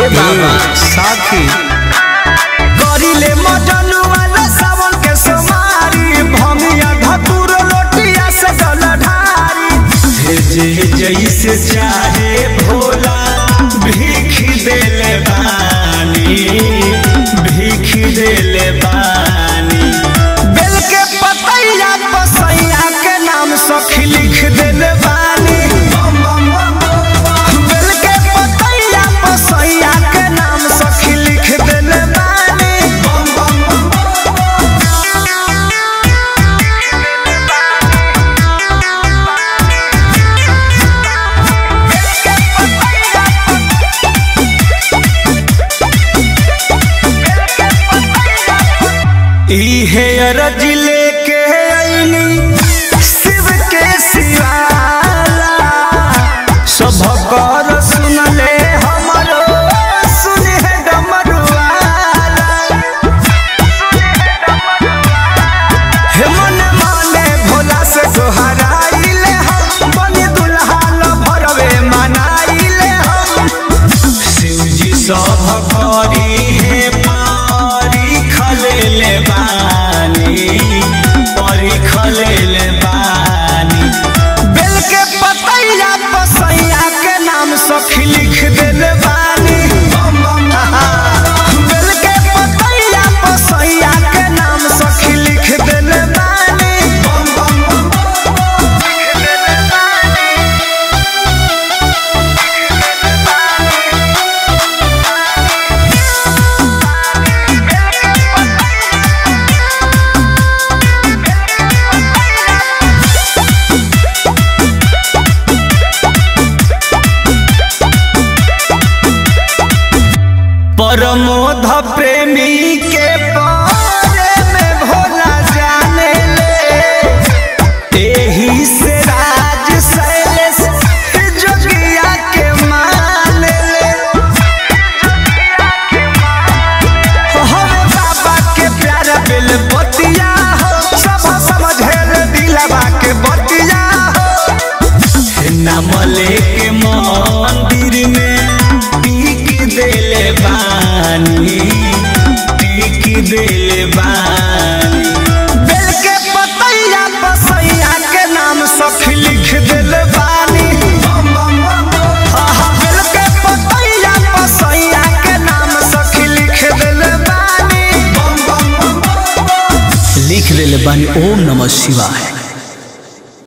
बाबा साथी करिले मजन वाला सावन के सोमारी भमिया धतुर लोटिया से जल ढारी जे जैसे चाहे भोला भीख देले बानी भीख देले बानी बेल के पतैया पसैया के नाम सखी लिख देले बानी बेल के पतैया पसैया के नाम सखी लिख देले बानी इहे अरज लेके अइनी शिव के सिवाला सब कर सुनले हमरो सुने डमरुआला हे मन माने भोला से सोहराइले हम बनी दुल्हा ल भरवे मनाइले हम शिवजी सब करी हे पारी खलेले बानी परी खलेले बानी बेल के पतैया पसैया के नाम सखी लिख देले बानी बेल के पतैया पसैया के नाम सखी लिख देले बानी लिख देले बानी परमोध प्रेमी के बारे में भोला जाने ले एही से राज शैलेश जोगिया के मान ले हमें बाबा के प्यारा बिल बतिया हो सब समझेल दिलवा के बतिया हो नाम लेके मंदिर में टीक देले बानी टीक देले बानी बेल के पतैया पसैया के नाम सखी लिख देले बानी आहा, बेल के पतैया पसैया के नाम सखी लिख देले बानी लिख देले बानी ओम नमः शिवाय